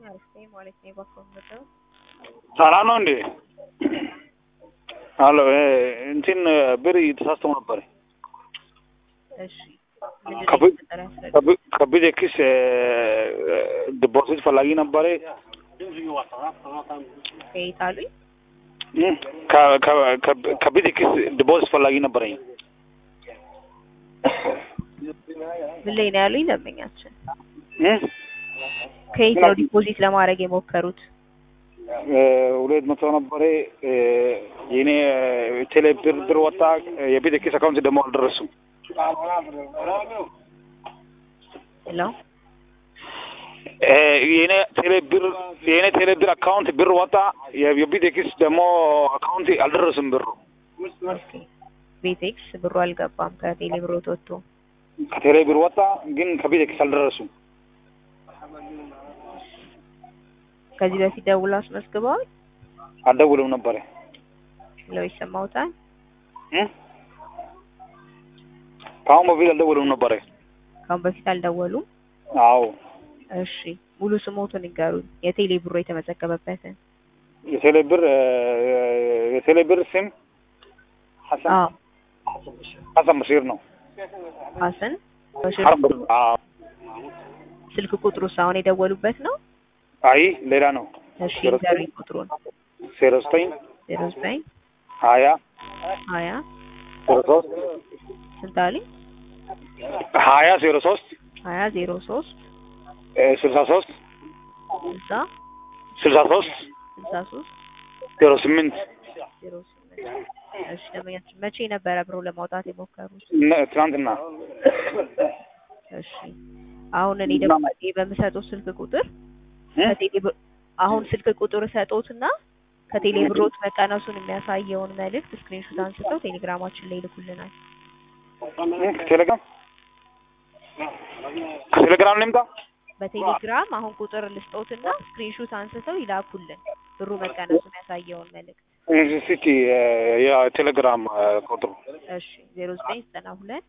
አሪፍ ማለት ነው የባኮመተው ሰላም ነው እንዴ? አሎ እንትን ብር ተሳስተው ነበር። እሺ ምንድን ነው የተፈጠረ ያስረዳ። ከቢድ ኪስ ዲፖዚት ፈላጊ ነበረ። ከየት አሉኝ? ከቢድ ኪስ ዲፖዚት ፈላጊ ነበረኝ። ምን ላይ ነው ያሉኝ ደንበኛችን? ከየት ነው ዲፖዚት ለማድረግ የሞከሩት? ሁለት መቶ ነበረ። የኔ ቴሌ ብር ብር ወጣ። የቤት ኪስ አካውንት ደግሞ አልደረሱም። ሄሎ የኔ ቴሌ ብር የኔ ቴሌ ብር አካውንት ብር ወጣ። የቤት ኪስ ደግሞ አካውንት አልደረሱም ብሩ። ኦኬ ቤቴክስ ብሩ አልገባም ከቴሌ ብሮት ወጥቶ ከቴሌ ብር ወጣ፣ ግን ከቤት ኪስ አልደረሱም። ከዚህ በፊት ደውሎ አስመዝግበዋል አልደውልም ነበረ። ብለው ይሰማውታል። ከአሁን በፊት አልደውልም ነበረ። ካሁን በፊት አልደወሉም። አዎ እሺ ሙሉ ስሞቱን ይንገሩኝ፣ የቴሌ ብሮ የተመዘገበበትን። የቴሌ ብር የቴሌ ብር ስም ሐሰን አዎ ሐሰን በሺር ነው። ሀሰን በሽር። አዎ ስልክ ቁጥሩ አሁን የደወሉበት ነው? አይ ሌላ ነው። እሺ ይንገሩኝ ቁጥሩን። ዜሮ ዘጠኝ ዜሮ ዘጠኝ ሀያ ሀያ ዜሮ ሶስት ስንት አሉኝ? ሀያ ዜሮ ሶስት ሀያ ዜሮ ሶስት ስልሳ ሶስት ስልሳ ስልሳ ሶስት ስልሳ ሶስት ዜሮ ስምንት ዜሮ ስምንት እሺ ደንበኛችን መቼ ነበረ ብሮ ለማውጣት የሞከሩት? ትናንትና እሺ አሁን እኔ ደግሞ በምሰጠው ስልክ ቁጥር ከቴሌ ብር አሁን ስልክ ቁጥር ሰጦትና ከቴሌ ብሮት መቀነሱን የሚያሳየውን መልእክት ስክሪንሾት አንስተው ቴሌግራማችን ላይ ይልኩልናል። ቴሌግራም ከቴሌግራም ልምጣ። በቴሌግራም አሁን ቁጥር ልስጦትና ስክሪንሾት አንስተው ይላኩልን ብሩ መቀነሱን ያሳየውን መልእክት። እስኪ የቴሌግራም ቁጥሩ እሺ ዜሮ ዘጠኝ ዘጠና ሁለት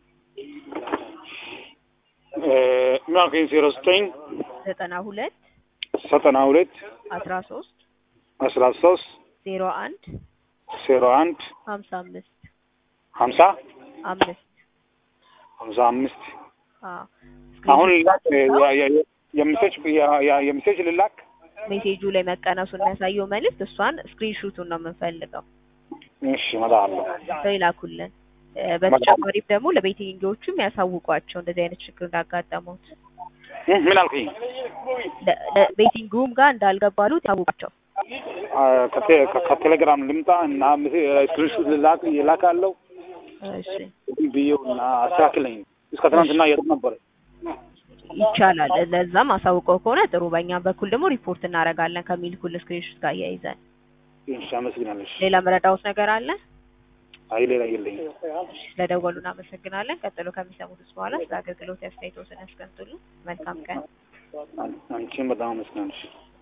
ምን አልከኝ? ዜሮ ዘጠኝ ዘጠና ሁለት ዘጠና ሁለት አስራ ሶስት አስራ ሶስት ዜሮ አንድ ዜሮ አንድ ሀምሳ አምስት ሀምሳ አምስት ሀምሳ አምስት አዎ አሁን የምሴጅ የምሴጅ ልላክ ሜሴጁ ላይ መቀነሱን የሚያሳየው መልእክት እሷን ስክሪንሹቱን ነው የምንፈልገው። እሺ እመጣለሁ። ሰው ይላኩልን። በተጨማሪም ደግሞ ለቤተኞቹም ያሳውቋቸው እንደዚህ አይነት ችግር እንዳጋጠሙት ምን አልኩኝ? ቤቲንጉም ጋር እንዳልገባሉ ያሳውቋቸው። ከቴሌግራም ልምጣ እና ስክሪንሹት ልላክ ይላካለሁ እሺ ብዬው እና አስተካክለኝ። እስከ ትናንትና የት ነበረ? ይቻላል። ለዛም አሳውቀው ከሆነ ጥሩ። በእኛም በኩል ደግሞ ሪፖርት እናደርጋለን ከሚልኩል ስክሪንሾት ጋር እያይዘን። እሺ አመሰግናለሽ። ሌላ መረዳውት ነገር አለ? አይ ሌላ የለኝም። ስለደወሉ እናመሰግናለን። ቀጥሎ ከሚሰሙት ውስጥ በኋላ ስለ አገልግሎት አስተያየቶትን ያስቀምጡልን። መልካም ቀን። አንቺም በጣም አመሰግናለሽ።